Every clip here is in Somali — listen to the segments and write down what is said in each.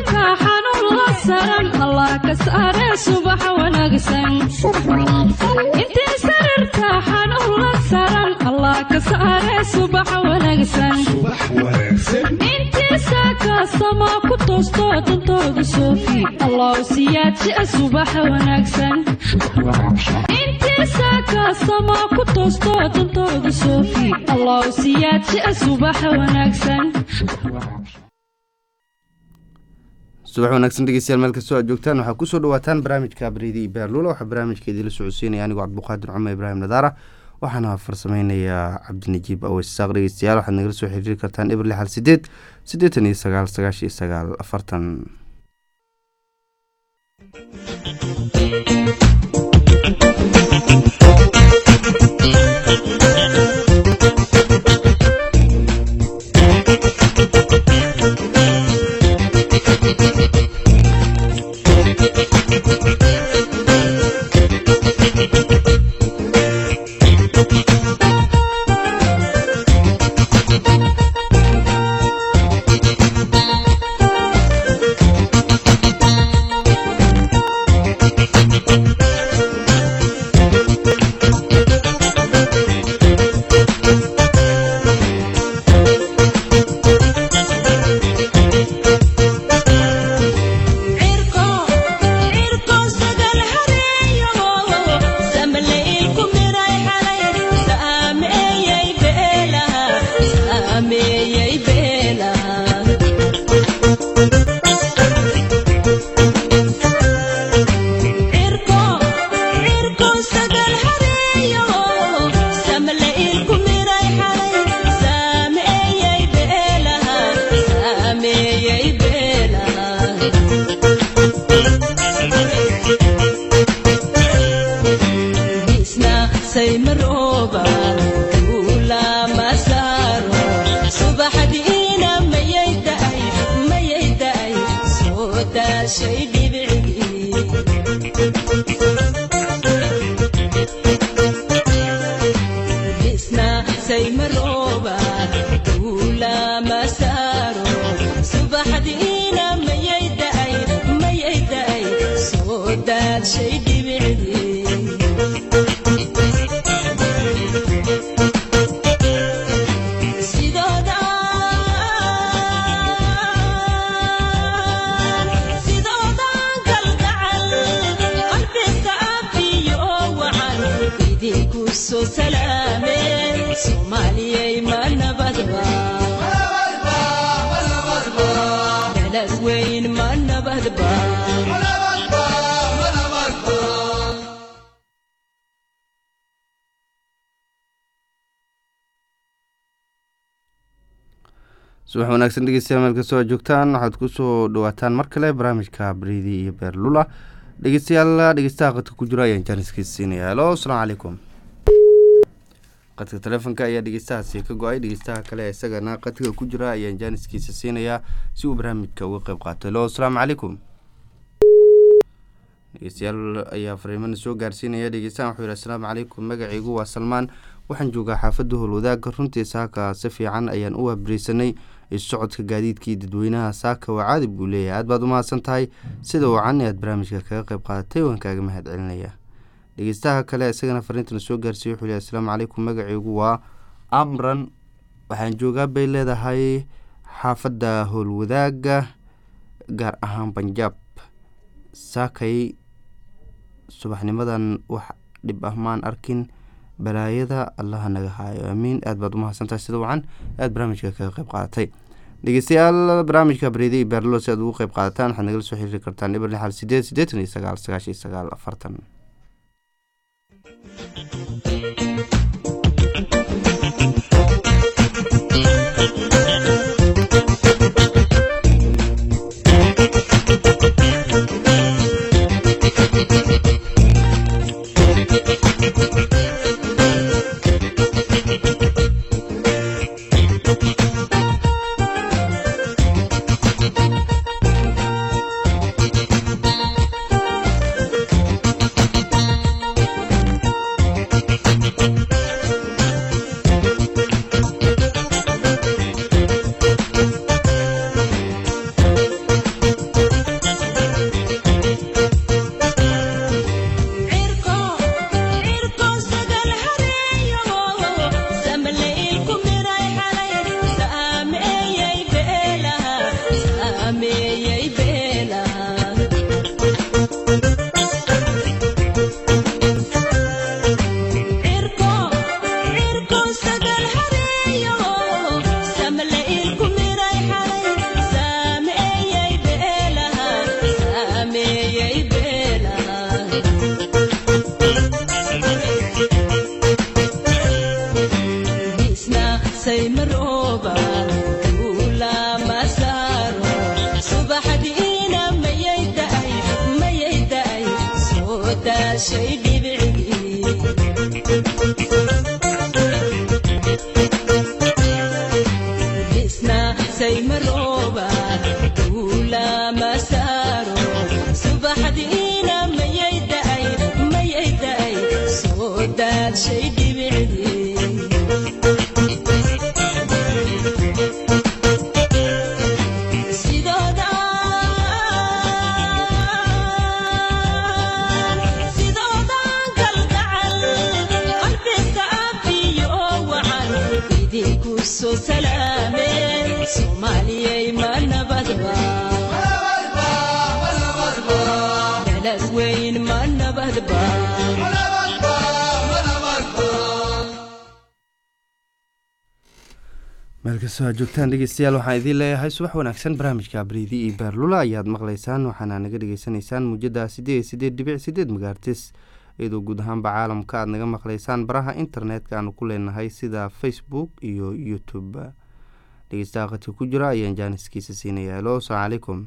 sarirta xanuun la saran allah ka saare subax wanaagsan intii sarirta xanuun la saran allah ka saare subax wanaagsan intii saaka sama ku toosto dantooda soofi allah siyaadjia subax wanaagsan intii saaka sama ku toosto dantooda soofi allah siyaadjia subax wanaagsan subax wanaagsan dhegeystayaal meel kastoo aad joogtaan waxaa kusoo dhawaataan barnaamijka abriidi iyo beerluula waxaa barnaamijka idinla socodsiinaya anigoo cabduqaadir cumar ibraahim nadaara waxaana farsameynayaa cabdinajiib aweysaaq dhegeystayaal waxaad nagala soo xiriiri kartaan eber lixal sideed siddeetan iyo sagaal sagaashan iyo sagaal afartan subax wanaagsan dhegeystayaal meel kastoo aad joogtaan waxaad kusoo dhawaataan mar kale barnaamijka bariidi iyo beerlula dhegeystayaal dhegeystaha qadka ku jira ayaan jaaniskiisa siinaya helo asalaamu calaykum qadka taleefonka ayaa dhegeystahaasi ka go-ay dhegeystaha kale isagana qadka ku jira ayaan jaaniskiisa siinayaa si uu barnaamijka uga qeyb qaato helo asalaamu calaykum dhegeystayaal ayaa fariimana soo gaarsiinaya dhegeystahan wuxuu yihi asalaamu calaykum magacaygu waa salmaan waxaan joogaa xaafadda howlwadaaga runtii saaka si fiican ayaan u waabariisanay issocodka gaadiidkii dadweynaha saaka waa caadi buu leeyahay aad baad u mahadsan tahay sida wacan aad barnaamijka kaga qeyb qaadatay waan kaaga mahad celinaya dhegeystaha kale isagana fariintana soo gaarsiiya wuxuu yihi asalaamu calaykum magacaygu waa amran waxaan joogaa bay leedahay xaafadda howlwadaaga gaar ahaan banjaab saakay subaxnimadan wax dhib ah maan arkin balaayada allaha naga haayo aamiin aad baad umahadsantahay sida wacan aad barnaamijka kaga qeyb qaadatay dhegeystayaal barnaamijka bareedi iyo beerlo si aad ugu qeyb qaadataan waxaad nagala soo xiriiri kartaan eber lixal sideed siddeetan iyo sagaal sagaashan iyo sagaal afartan saameeyey beelaha saymarooba duula masaaro subaxdiina mayay da'ay mayay da'ay soo daashay dhibicii isna saymarooba duula masaaro subaxdiina mayay da'ay mayay da'ay soo daashay dhibicii sidoodan kalgacal qalbiga afiyo wacan idinku soo salaameen soomaaliyay ma nabadba dalad weyn ma nabadba meel kastoo aad joogtaan dhegeystayaal waxaan idiin leeyahay subax wanaagsan barnaamijka briidi iyo beerlula ayaad maqlaysaan waxaana naga dhegeysanaysaan muujada sideed iyo sideed dhibic sideed magaartis iyadoo guud ahaanba caalamka aad naga maqlaysaan baraha internetka aanu ku leenahay sida facebook iyo youtube dhegeystaha qadka ku jira ayaan jaaniskiisa siinaya helo asalaamu calaykum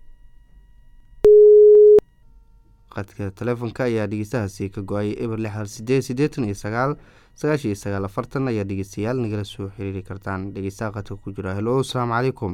qadka telefoonka ayaa dhegeystahaasi ka go-ay eber lix hal sideed sideetan iyo sagaal sagaashan iyo sagaal afartan ayaa dhegeystayaal nagala soo xiriiri kartaan dhegeystaha qadka ku jira helo asalaamu calaykum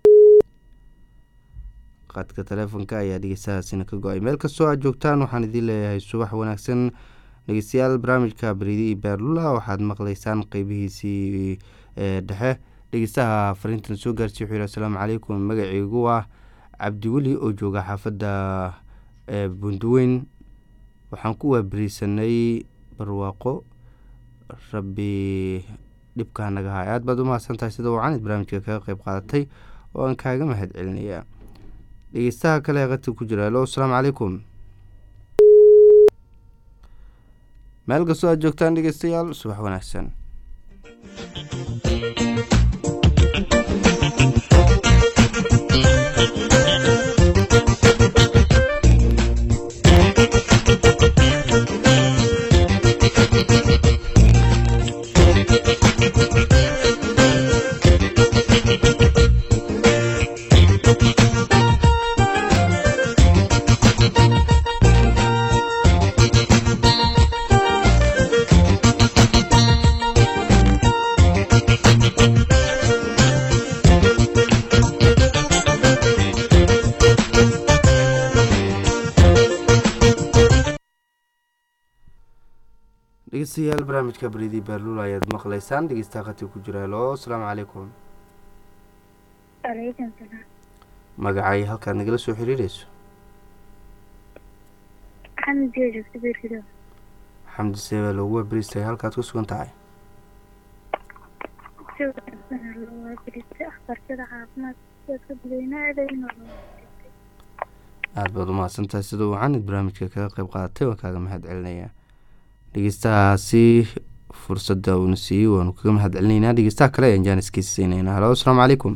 qadka telefoonka ayaa dhegeystahaasina ka go-ay meel kastoo aad joogtaan waxaan idiin leeyahay subax wanaagsan dhegeystayaal barnaamijka beriidi iyo beerlula waxaad maqlaysaan qeybihiisii ee dhexe dhegeystaha fariintan soo gaarsiy wuxuu yihi asalaamu calaykum magaciigu ah cabdiweli oo jooga xaafadda ee bunduweyn waxaan ku waaberiisanay barwaaqo rabbi dhibkaa naga hay aad baad u mahadsan tahay sida wacanid barnaamijka kaga qeyb qaadatay oo aan kaaga mahad celinayaa dhegeystaha kale qadka ku jira helo asalaamu calaykum meel kastoo aad joogtaan dhegeystayaal subax wanaagsan dhegeystayaal barnaamijka beriidi beerlula ayaad maqlaysaan dhegeystaha qadka ku jira helo asalaamu calaykum Alaikum salaam. magacay halkaad nagala soo xiriireyso Xamdi oo joogta beerkido. xamdi seebaa loogu waaberiistay halkaad ku sugan tahay Joogta loo birista akhbartada caafimaadka dadka dadweynaha inuu aada baad u mahadsantahay sida wacanid barnaamijka kaga qeyb qaadatay waan kaaga mahad celinayaa dhegeystahaasi fursadda uuna siiyey waanu kaga mahad celinaynaa dhegeystaha kale ayaan jaaniskiisa siinaynaa halo asalaamu calaykum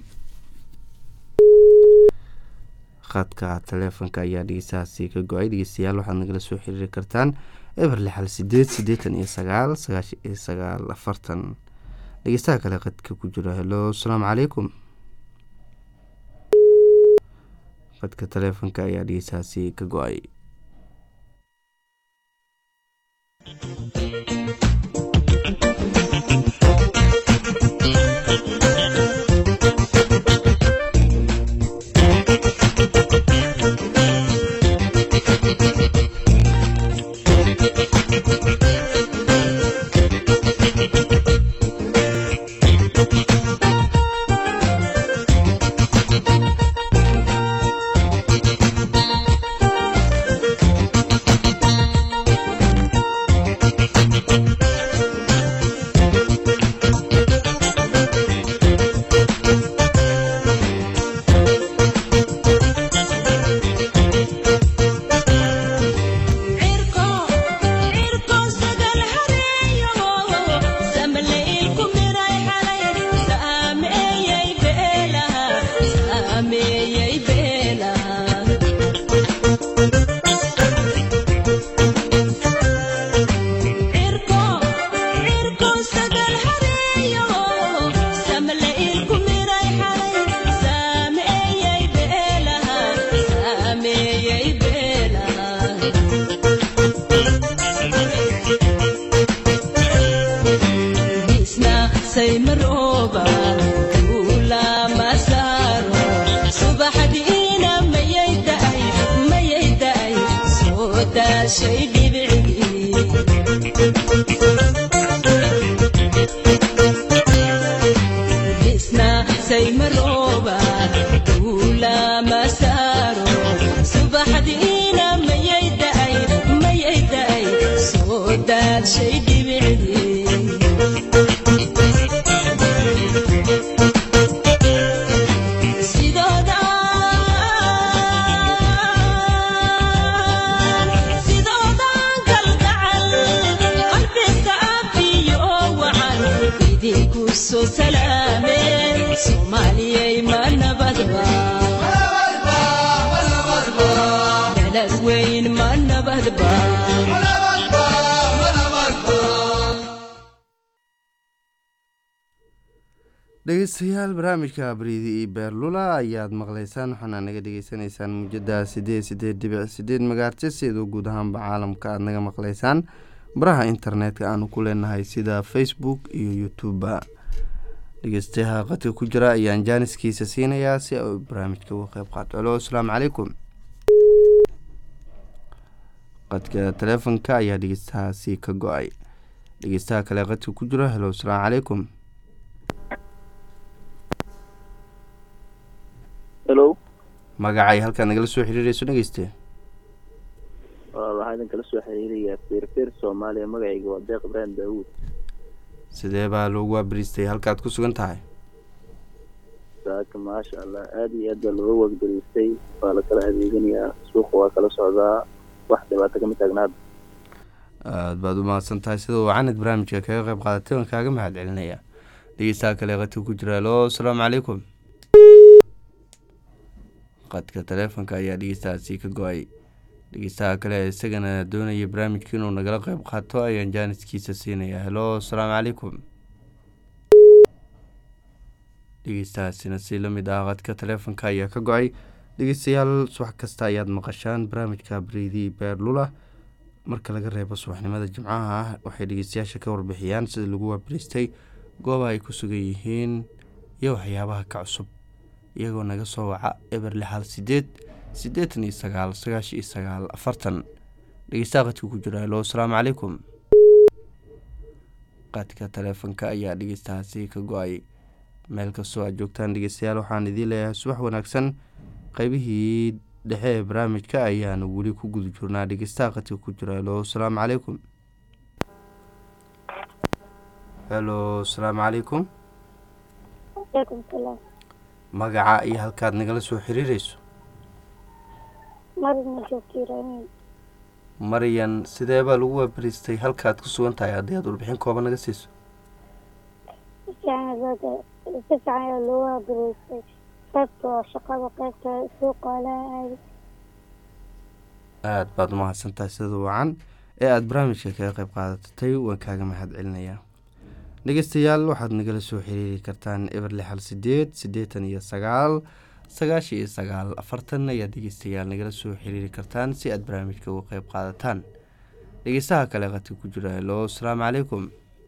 khadka taleefonka ayaa dhegeystahaasi ka go-ay dhegeystayaal waxaad nagala soo xiriiri kartaan eber lixal sideed siddeetan iyo sagaal sagaashan iyo sagaal afartan dhegeystaha kale khadka ku jira helo asalaamu calaykum khadka taleefonka ayaa dhegeystahaasi ka go-ay daashay dhibicdii isna saymarooba duulama saaro subaxdiina mayay da'ay mayay da'ay soo daashay dhibicdii sidoodan kalgacal qalbiga abiyo wacan idinku soo salaameen soomaaliyay ma nabadba dalad weyn ma nabadba dhegeystayaal barnaamijka bariidi iyo beerlula ayaad maqleysaan waxaana naga dhegeysanaysaan muujada sideed sideed dhibic sideed magaartis iyadoo guud ahaanba caalamka aada naga maqleysaan baraha internetka aanu ku leenahay sida facebook iyo youtube dhegeystayaha qadka ku jira ayaan jaaniskiisa siinayaa si ay barnaamijka uga qeyb qaato alo asalaamu calaykum qadka taleefonka ayaa dhegeystahaasi ka go-ay dhegeystaha kale qadka ku jira helo asalaamu calaykum hello magacay halkaad nagala soo xiriireyso dhegeyste waxaa idin kala soo xiriirayaa feerfeer soomaaliya magacayga waa deeq ibraahim daawuud sidee baa loogu waabariistay halkaad ku sugan tahay saaka maasha allah aada iyo aad baa looga waagdariistay waa la kala adeeganayaa suuqa waa kala socdaa wax dhibaato kama taagnaada aada baad u mahadsan tahay sida wacanid barnaamijka kaga qeyb qaadatay waan kaaga mahad celinaya dhegeystaha kale qadka ku jira alo asalaamu calaykum qadka taleefonka ayaa dhegeystahaasi ka go-ay dhegeystaha kale isagana doonaya barnaamijka inuu nagala qeyb qaato ayaan jaaniskiisa siinaya helo asalaamu calaykum dhegeystahaasina si lamid ah qadka taleefonka ayaa ka go-ay dhegeystayaal subax kasta ayaad maqashaan barnaamijka bariidi beerlula marka laga reebo subaxnimada jimcaha ah waxay dhegeystayaasha ka warbixiyaan sida lagu waabariistay gooba ay ku sugan yihiin iyo waxyaabaha ka cusub iyagoo naga soo waca eber lixal sideed siddeetan iyo sagaal sagaashan iyo sagaal afartan dhegeystaha qadka ku jira helo asalaamu calaykum qadka taleefonka ayaa dhegeystahaasi ka go-ay meel kastoo aad joogtaan dhegeystayaal waxaan idiin leeyahay subax wanaagsan qeybihii dhexe ee barnaamijka ayaanu weli ku guda jirnaa dhegeystaha qadka ku jira helo asalaamu calaykum helo asalaamu calaykum alaikum salaam magaca iyo halkaad nagala soo xiriireyso marina joogtiiraamiin maryan sidee baa lagu waabariistay halkaad ku sugan tahay haddii aad warbixin kooban naga siiso si fiican ayaa loo waabaraystay qaybta shaqada qaybta suuqa laa aadi aada baad umahadsan tahay sida wacan ee aada barnaamijka kaga qeyb qaadatay waan kaaga mahad celinayaa dhegeystayaal waxaad nagala soo xiriiri kartaan eber lixal sideed siddeetan iyo sagaal sagaashan iyo sagaal afartan ayaad dhegeystayaal nagala soo xiriiri kartaan si aad barnaamijka uga qeyb qaadataan dhegeystaha kale qadka ku jira helo asalaamu calaykum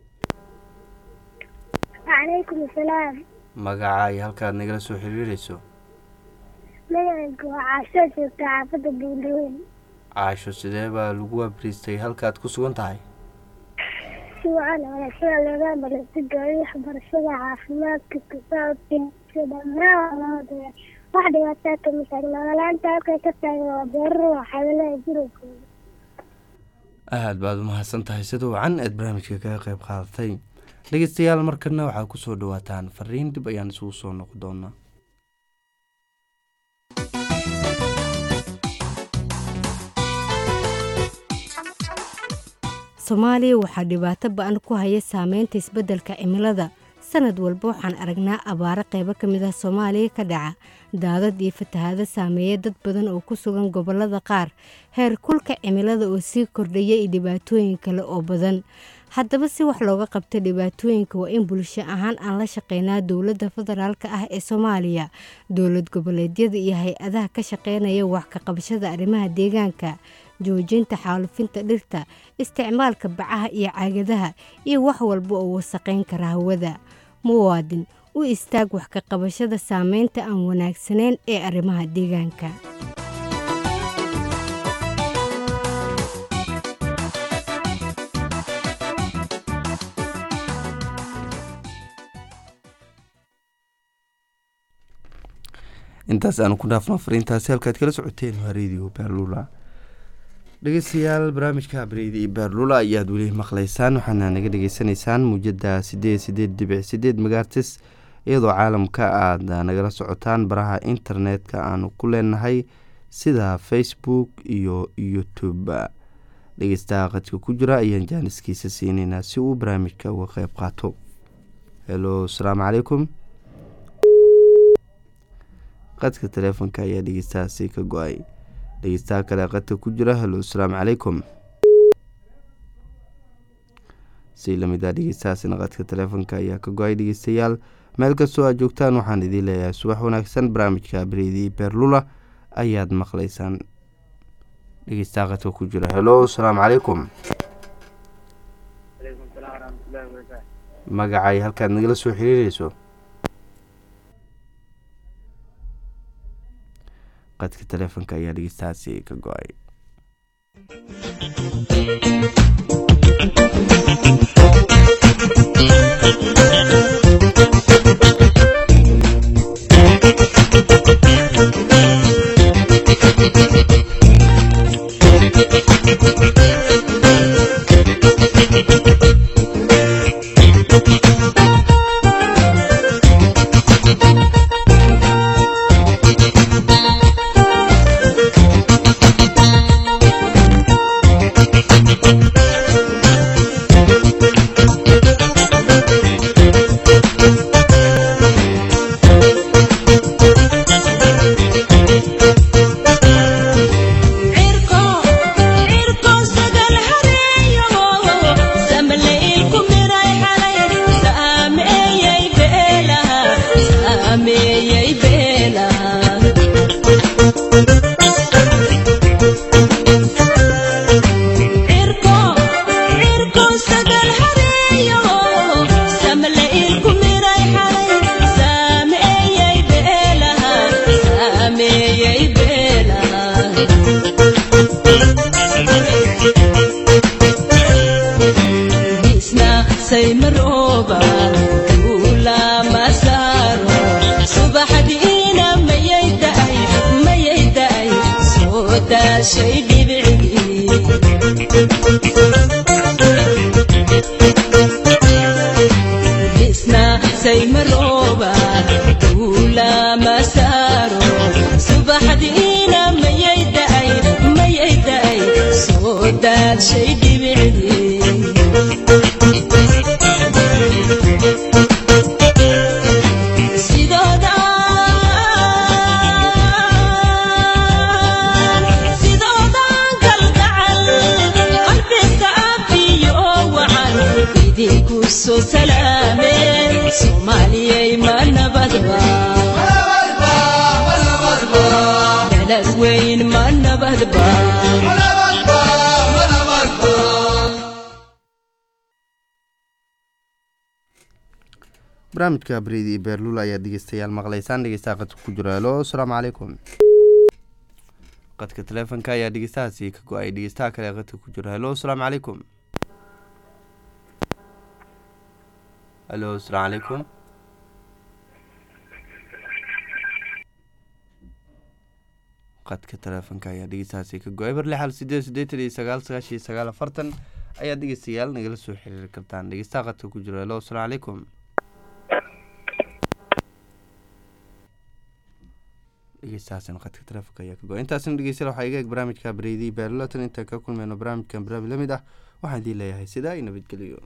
calaykum asalaam magaca iyo halkaad nagala soo xiriireyso magacaygu waa caasho joogta xaafadda buundhaweyn caasho sidee baa lagu waabariistay halkaad ku sugan tahay si wacan wanaagsan looga barasigayo waxbarashada caafimaadka kasaabka dhammaan labadaba wax dhibaataa kama taagna walaanta halkay ka taagan waa beeraro waxaadalaha gurigooda aada baad umahadsan tahay sida wacan eed barnaamijka kaga qeyb qaadatay dhegeystayaal markana waxaad kusoo dhawaataan fariin dib ayaan isugu soo noqon doonaa soomaaliya waxaa dhibaato ba-an ku haya saameynta isbeddelka cimilada sanad walba waxaan aragnaa abaaro qaybo ka mid ah soomaaliya ka dhaca daadad iyo fatahaado saameeya dad badan oo ku sugan gobollada qaar heer kulka cimilada oo sii kordhaya iyo dhibaatooyin kale oo badan haddaba si wax looga qabto dhibaatooyinka waa in bulsho ahaan aan la shaqeynaa dowladda federaalka ah ee soomaaliya dowlad goboleedyada iyo hay-adaha ka shaqeynaya wax ka qabashada arrimaha deegaanka joojinta xaalufinta dhirta isticmaalka bacaha iyo caagadaha iyo wax walba oo wasaqayn kara hawada muwaadin u istaag wax ka qabashada saameynta aan wanaagsanayn ee arrimaha deegaanka intaas aanu ku dhaafno fariintaasi halkaad kala socoteen waa radio beerlula dhegeystayaal barnaamijka bareedi iyo beerlula ayaad weli maqleysaan waxaana naga dhegeysanaysaan muujada sideed sideed dhibic sideed megaartis iyadoo caalamka aada nagala socotaan baraha internetka aanu ku leenahay sida facebook iyo youtube dhegeystaha qadka ku jira ayaan jaaniskiisa siineynaa si uu barnaamijka uga qeyb qaato helo asalaamu calaykum qadka taleefonka ayaa dhegeystahaasi ka go-ay dhegeystaha kale qadka ku jira helo asalaamu calaykum si lamid ah dhegeystahaasina qadka taleefonka ayaa ka go-ay dhegeystayaal meel kastoo aad joogtaan waxaan idiin leeyahay subax wanaagsan barnaamijka bareedi beerlula ayaad maqleysaan dhegeystaha qadka ku jira helo asalaamu calaykum magacay halkaad nagala soo xiriireyso qadka taleefonka ayaa dhegeystahaasi ka go-ay cirko cirko sagal hareeyo samleylku miray xalay saameeyay beelaha saameeyay beelaha cirko cirko sagal hareeyo samleylku miray xalay saameeyay beelaha saameeyay beelaha isna saymarooba duula masaaro subaxdiina mayay da'ay mayay da'ay soo daashay dhibcigii isna saymarooba duula masaaro subaxdiina mayay da'ay mayay da'ay soo daashay dhibcigii sidoodan kalgacal qalbiga abiyo wacan idinku soo salaameen soomaaliyay ma nabadba dalad weyn ma nabadba barnaamijka bareedi iyo beerlula ayaad dhegeystayaal maqleysaan dhegeystaha qadka ku jira helo asalaamu calaykum qadka taleefonka ayaa dhegeystahaasi ka go-ay dhegeystaha kale ee qadka ku jira helo asalaamu calaykum helo asalaamu calaykum qadka taleefonka ayaa dhegeystahaasi ka go-ay bar lixal sideed sideetan iyo sagaal sagaashan iyo sagaal afartan ayaad dhegeystayaal nagala soo xiriiri kartaan dhegeystaha qadka ku jira helo asalaamu calaykum dhegeystahaasina qadka taleefonka ayaa ka go-ay intaasina dhegeystayaal waxaa iga eg barnaamijka bareedii beerlatan intaan ka kulmeyno barnaamijkan barnaamij la mid ah waxaan idiin leeyahay sidaa iyo nabadgeliyo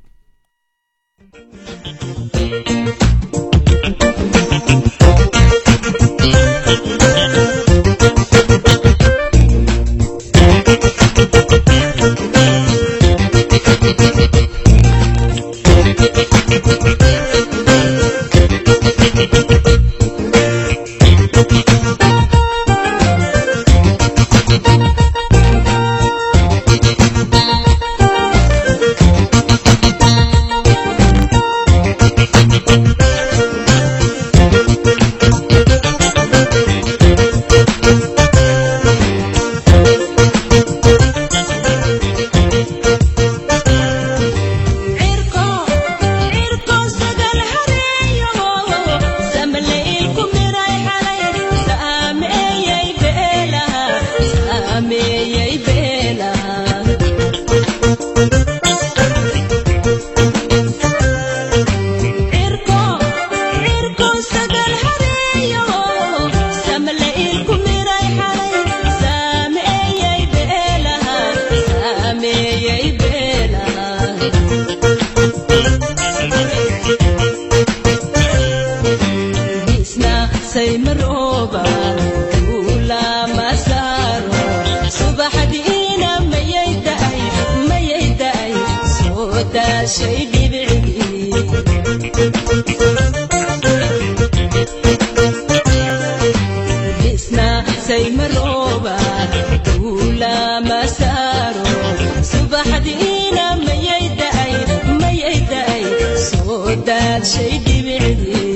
daashay dhibicdii isna saymarooba duulama saaro subaxdiina mayay da'ay mayay da'ay soo daadshay dhibicdii